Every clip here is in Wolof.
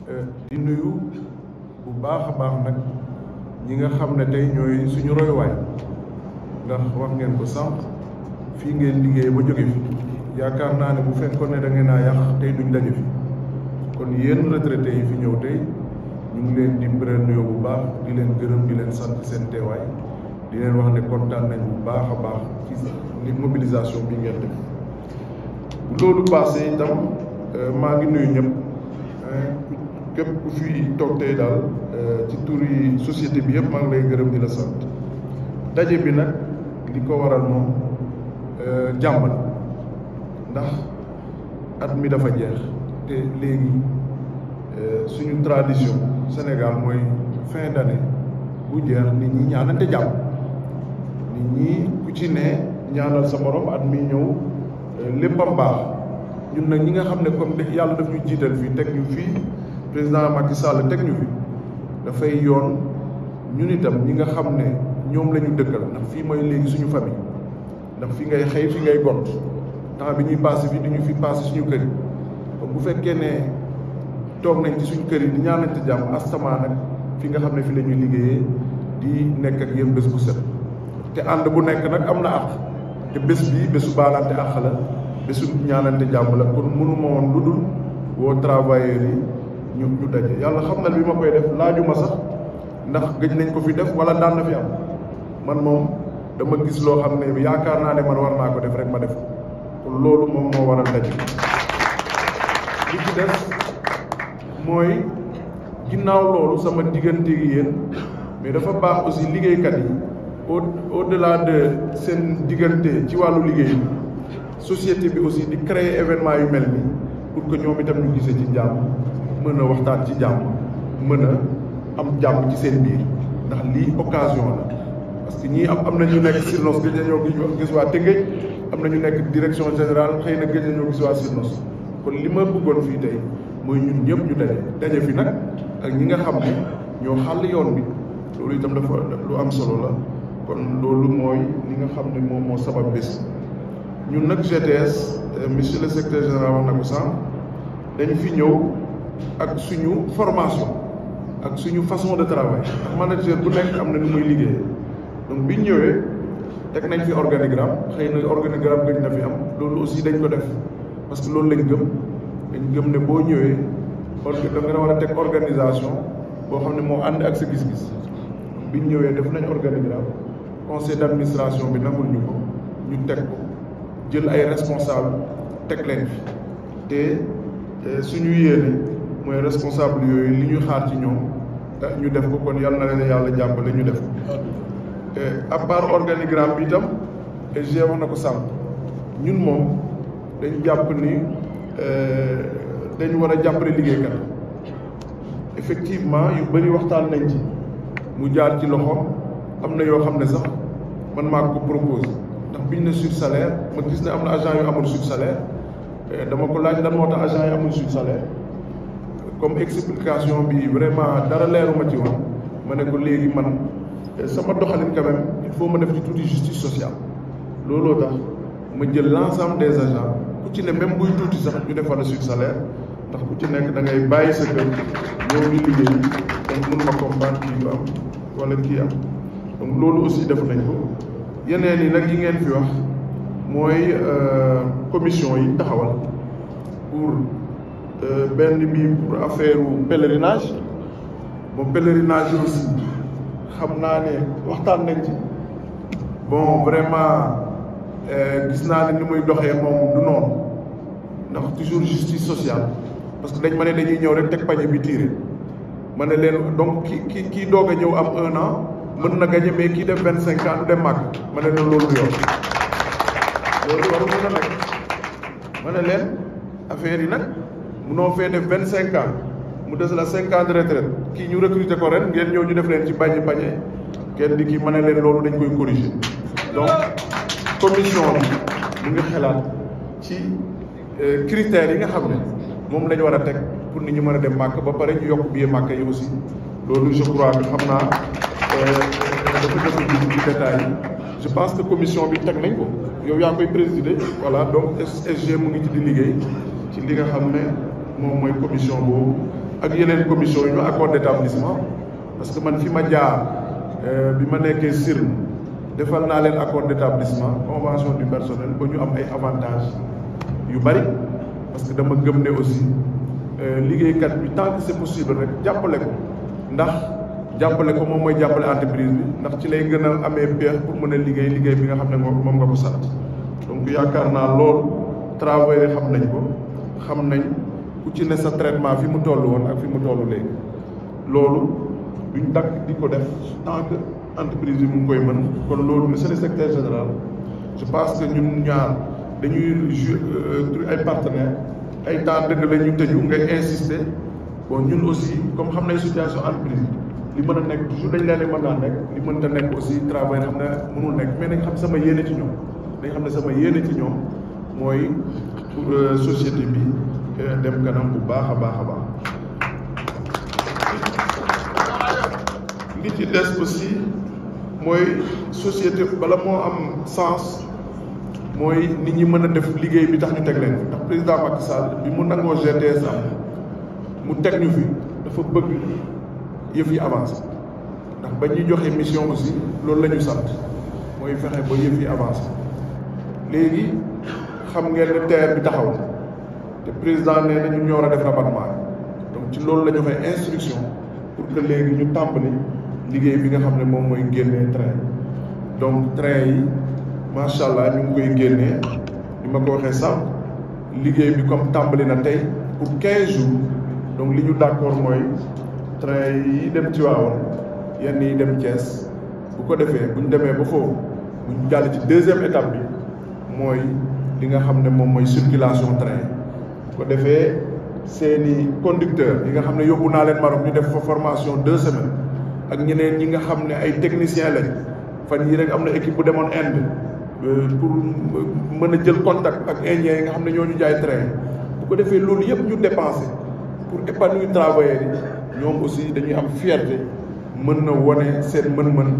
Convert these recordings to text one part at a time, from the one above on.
di nuyu bu baax a baax nag ñi nga xam ne tey ñooy suñu royuwaay ndax wax ngeen ko sànq fii ngeen liggéey ba jóge fi yaakaar naa ne bu fekkoon ne da ngeen a yàq tey duñ daje fi kon yéen retraités yi fi ñëw tey ñu ngi leen di bëral nuyoo bu baax di leen gërëm di leen sant seen teewaay di leen wax ne kontaan nañ bu baax a baax ci li mobilisation bi ngeen def bu loolu passé itam maa ngi nuyu ñëpp képp ku fi toog tey daal ci tur yi société bi yëpp maa ngi lay gërëm di la sant daje bi nag li ko waral moom jàmm la ndax at mi dafa jeex te léegi suñu tradition Sénégal mooy fin d'année bu jeex nit ñi ñaanante jàmm nit ñi ku ci ne ñaanal sa morom at mi ñëw léppam baax ñun nag ñi nga xam ne comme yàlla daf ñu jiital fii teg ñu fii président Macky Sall teg ñu fi dafay yoon ñun itam ñi nga xam ne ñoom la ñu dëkkal ndax fii mooy léegi suñu famille ndax fi ngay xëy fi ngay gont temps bi ñuy passé fii du ñu fi passé suñu kër yi bu fekkee ne toog nañ ci suñu kër yi di ñaanante jàmm astama nag fi nga xam ne fi la ñuy liggéeyee di nekk ak yéen bés bu set te ànd bu nekk nag am na àq te bés bi bésu baalante àq la bésu ñaanante jàmm la kon mënuma woon lu dul woo travailleurs yi ñu ñu daje yàlla xam na bi ma koy def laajuma sax ndax gëj nañ ko fi def wala daan na fi am man moom dama gis loo xam ne yaakaar naa ne man war naa ko def rek ma def kon loolu moom moo waral daje li ci def mooy ginnaaw loolu sama diggante gi yéen mais dafa baax aussi liggéeykat yi au au delà de seen diggante ci wàllu liggéey bi société bi aussi di créer événement yu mel nii pour que ñoom itam ñu gisee ci jàmm mën a waxtaan ci jàmm mën a am jàmm ci seen biir ndax lii occasion la parce que ñii am am na ñu nekk Sirnos gëj nañoo gis waa Tëngéej am na ñu nekk direction générale xëy na gëj nañoo gis waa Sirnos kon li ma bëggoon fii tey mooy ñun ñëpp ñu daje daje fi nag ak ñi nga xam ne ñoo xàll yoon bi loolu itam dafa lu am solo la kon loolu mooy li nga xam ne moom moo sabab bés ñun nag GTS monsieur le secrétaire général wax na ko sànq dañ fi ñëw ak suñu formation ak suñu façon de travail ndax manager bu nekk am na nu muy liggéeyee donc biñ ñëwee teg nañ fi organigramme xëy na organigramme gëj na fi am loolu aussi dañ ko def parce que loolu lañ gëm dañ gëm ne boo ñëwee da nga war a teg organisation boo xam ne moo ànd ak sa gis-gis biñ ñëwee def nañ organigramme conseil d'administration bi nangul ñu ko ñu teg ko jël ay responsable teg leen fi te suñu yéene mooy responsable yooyu li ñu xaar ci ñoom ñu def ko kon yàlla na leen yàlla jàppale ñu def ko à part organigramme bi itam g wax na ko sànq ñun moom dañ jàpp ni dañu war a jàppale liggéeykat effectivement yu bëri waxtaan nañ ci mu jaar ci loxo am na yoo xam ne sax man maa ko propose ndax biñ ne sur salaire ma gis ne am na agent yu amul sur salaire dama ko laaj lan moo tax agent yi amul sur salaire comme explication bi vraiment dara leeruma ci woon ma ne ko léegi man sama doxalin quand même il faut ma def ci tuuti justice sociale looloo tax ma jël l'ensemble des agents ku ci ne même buy tuuti sax ñu defal la sur salaire ndax ku ci nekk da ngay bàyyi sa kër ñëw di liggéey donc mun ma comprendre kii yu am wala kii am donc loolu aussi def nañ ko yeneen yi nag yi ngeen fi wax mooy commission yi taxawal pour benn bi pour affaire pèlerinage bon pèlerinage aussi xam naa ne waxtaan nañ ci bon vraiment gis naa ne ni muy doxee moom du noonu ndax toujours justice sociale parce que dañ ma ne dañuy ñëw rek teg pañe bi tiire ma ne leen donc ki ki kii doog a ñëw am un an mën na gagné mais kii def vingt cinq ans du dem màgg ma ne leen loolu yoon loolu waru mën a nekk ma ne leen affaire yi nag munoo fee def vingt cinq ans mu des la cinq ans de retraite kii ñu recruter ko ren ngeen ñëw ñu def leen ci bañ pañe kenn di kii ma ne leen loolu dañ koy corriger donc commission bi mu ngi xelaat ci critères yi nga xam ne moom la ñu war a teg pour nit ñi mën a dem màkk ba pare ñu yokk billet màkk yi aussi loolu je crois que xam naa dafa def ci détails yi je pense que commission bi teg nañ ko yow yaa koy présider voilà donc SG mu ngi ci di liggéey ci li nga xam ne moom mooy commission boobu ak yeneen commission yi ñu accord d'établissement parce que man fi ma jaar bi ma nekkee CIRN defal naa leen accord d'établissement convention du personnel ba ñu am ay avantages yu bari parce que dama gëm ne aussi liggéeykat bi tant que c'est possible rek jàppale ko ndax jàppale ko moom mooy jàppale entreprise bi ndax ci lay gën a amee pexe pour mën a liggéey liggéey bi nga xam ne moom nga ko sant donc yaakaar naa loolu travailleurs xam nañ ko xam nañ ku ci ne sa traitement fi mu toll woon ak fi mu toll léegi loolu duñ dakk di ko def tant que entreprise bi mu ngi koy mën kon loolu monsieur le secrétaire général je pense que ñun ñaar dañuy jouer ay partenaires ay temps dëgg la ñu tëju ngay insister bon ñun aussi comme xam nañ situation entreprise li mën a nekk toujours dañ leen mën naa nekk li mënta nekk aussi travail xam ne mënul nekk mais nañ xam sama yéene ci ñoom dañ xam ne sama yéene ci ñoom mooy pour société bi dem kanam bu baax a baax a baax li ci des aussi mooy société bala moo am sens mooy nit ñi mën a def liggéey bi tax ñu teg leen ndax président Macky Sall bi mu nangoo GTS am mu teg ñu fi dafa bëgg yëf yi avancé ndax ba ñuy joxe mission aussi loolu la ñu sant mooy fexe ba yëf yi avancé léegi xam ngeen ne TER bi taxaw na te président nee na ñun ñoo war a def rabattement donc ci loolu la joxe instruction pour que léegi ñu tàmbali liggéey bi nga xam ne moom mooy génnee train donc train yi macha allah ñu ngi koy génnee ni ma ko waxee sànq liggéey bi comme tàmbali na tey pour 15 jours donc li ñu d'accord mooy train yi dem Tivaouane yenn yi dem Thiès bu ko defee bu ñu demee ba foofu bu ñu jàll ci deuxième étape bi mooy li nga xam ne moom mooy circulation train bu ko defee seeni conducteur yi nga xam ne yóbbu naa leen Maroc ñu def fa formation deux semaines ak ñeneen ñi nga xam ne ay techniciens lañ fan yii rek am na équipe bu demoon Inde pour mën a jël contact ak indiens yi nga xam ne ñoo ñu jaay train bu ko defee loolu yëpp ñu dépensé pour épanouir travailleurs yi ñoom aussi dañuy am fierté mën na wane seen mën-mën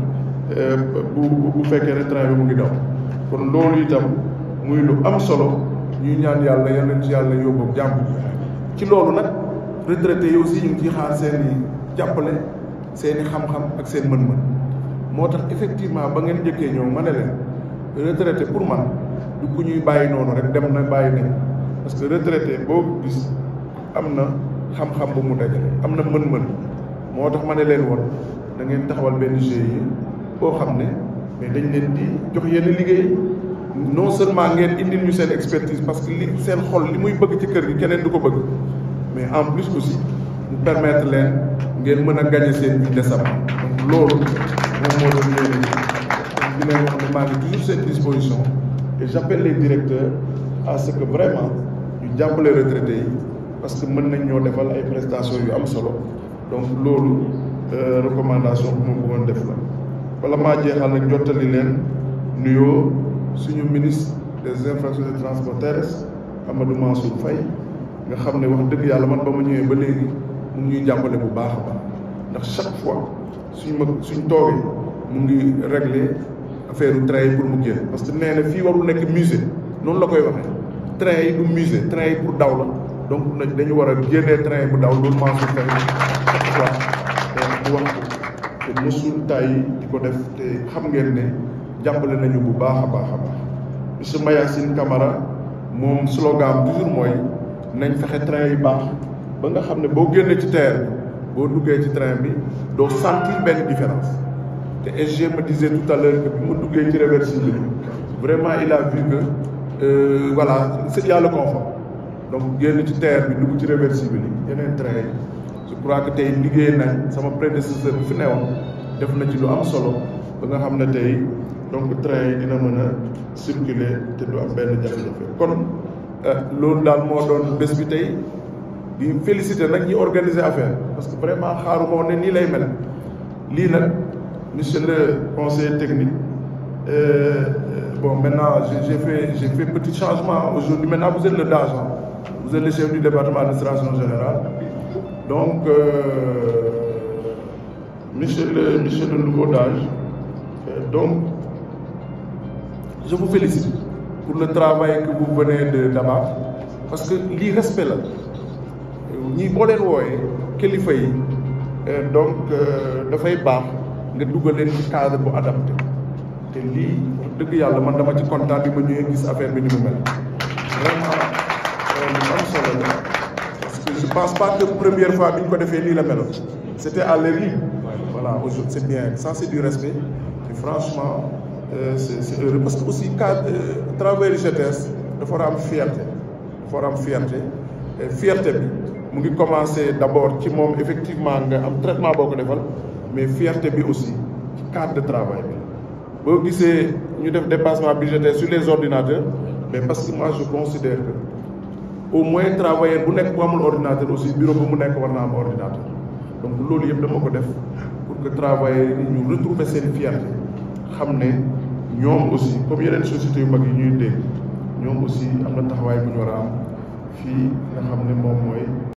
bu bu fekkee ne train bi mu ngi daw kon loolu itam muy lu am solo ñuy ñaan yàlla yal nañ ci yàlla yóbbu jàmm ci loolu nag retraités yi aussi ñu ngi ciy xaar seen i jàppale seen i xam-xam ak seen mën-mën moo tax effectivement ba ngeen njëkkee ñëw ma ne leen retraité pour man du ku ñuy bàyyi noonu rek dem na bàyyi nañ parce que retraité boo gis am na xam-xam bu mu dajale am na mën-mën moo tax ma ne leen woon da ngeen taxawal benn GIE boo xam ne mais dañ leen di jox yenn liggéey non seulement ngeen indil ñu seen expertise parce que li seen xol li muy bëgg ci kër gi keneen du ko bëgg mais en plus aussi mu permettre leen ngeen mën a gagner seen vie décemment donc loolu moom moo doon yéene donc di leen wax ne maa ngi toujours seen disposition et j'appelle les directeurs à ce que vraiment ñu jàppale retraités yi parce que mën nañ ñoo defal ay prestations yu am solo donc loolu recommandation bu ma bëggoon def la wala maa jeexal nag jottali leen nuyoo suñu ministre des infrastructures et transports terrestres Amadou Mansour Faye nga xam ne wax dëgg yàlla man ba ma ñëwee ba léegi mu ngi ñuy jàppale bu baax a baax ndax chaque fois suñ ma suñ toogee mu ngi régler affaire u train yi pour mu génn parce que nee na fii warul nekk musée noonu la koy waxee train yi du musée train yi pour daw la donc nag dañu war a génnee train bu daw loolu Mansour Faye chaque fois di wax ko te mësul tay di ko def te xam ngeen ne jàppale nañu bu baax a baax a baax monsieur Mayacine Camara moom slogan toujours mooy nañ fexe train yi baax ba nga xam ne boo génnee ci terre bi boo duggee ci train bi doo sentir benn différence te SG me disait tout à l'heure que bi mu duggee ci réversible bi vraiment il a vu que euh, voilà c'est y a le confort donc génn ci terre bi dugg ci réversible yi yeneen train yi je crois que tey liggéey nañ sama prédécesseur bi fi newoon def na ci lu am solo ba nga xam ne tey donc train yi dina mën a circuler te du am benn jafe-jafe kon loolu daal moo doon bés bi tey di féliciter nag ñi organiser affaire parce que vraiment xaaruma woon ne nii lay mel lii nag monsieur le conseiller technique euh, bon maintenant j'ai fait j'ai fait petit changement aujourd'hui maintenant vous êtes le DAGE vous êtes le chef du département d'administration générale donc euh, monsieur le monsieur le nouveau DAGE euh, donc je vous félicite pour le travail que vous venez de d'abattre parce que lii respect la ñii boo leen wooyee kilifa yi donc dafay baax nga dugal leen ci cadre bu adapté te lii wax dëgg yàlla man dama ci kontaan bi ma ñëwee gis affaire bi ni mu mel vraiment lu am solo la parce que je pense pas que première fois bi ñu ko defee nii la meloon c'était à l'ERI voilà aujourd'hui c'est bien ça c'est du respect et franchement c'est c'est heureux parce que aussi cadre travail GTS dafa war a am fierté dafa war a am fierté fierté bi mu ngi commencer d'abord ci moom effectivement nga am traitement boo ko defal mais fierté bi aussi ci cadre de travail bi boo gisee ñu def dépassement budgétaire sur les ordinateurs mais parce que moi je considère que au moins travailleur bu nekk bu amul ordinateur aussi bureau bu mu nekk war naa am ordinateur donc loolu yëpp dama ko def pour que travailleurs yi ñu retrouver seen fierté xam ne ñoom aussi comme yeneen sociétés yu mag yi ñuy dégg ñoom aussi am na taxawaay bu ñu war a am fii nga xam ne moom mooy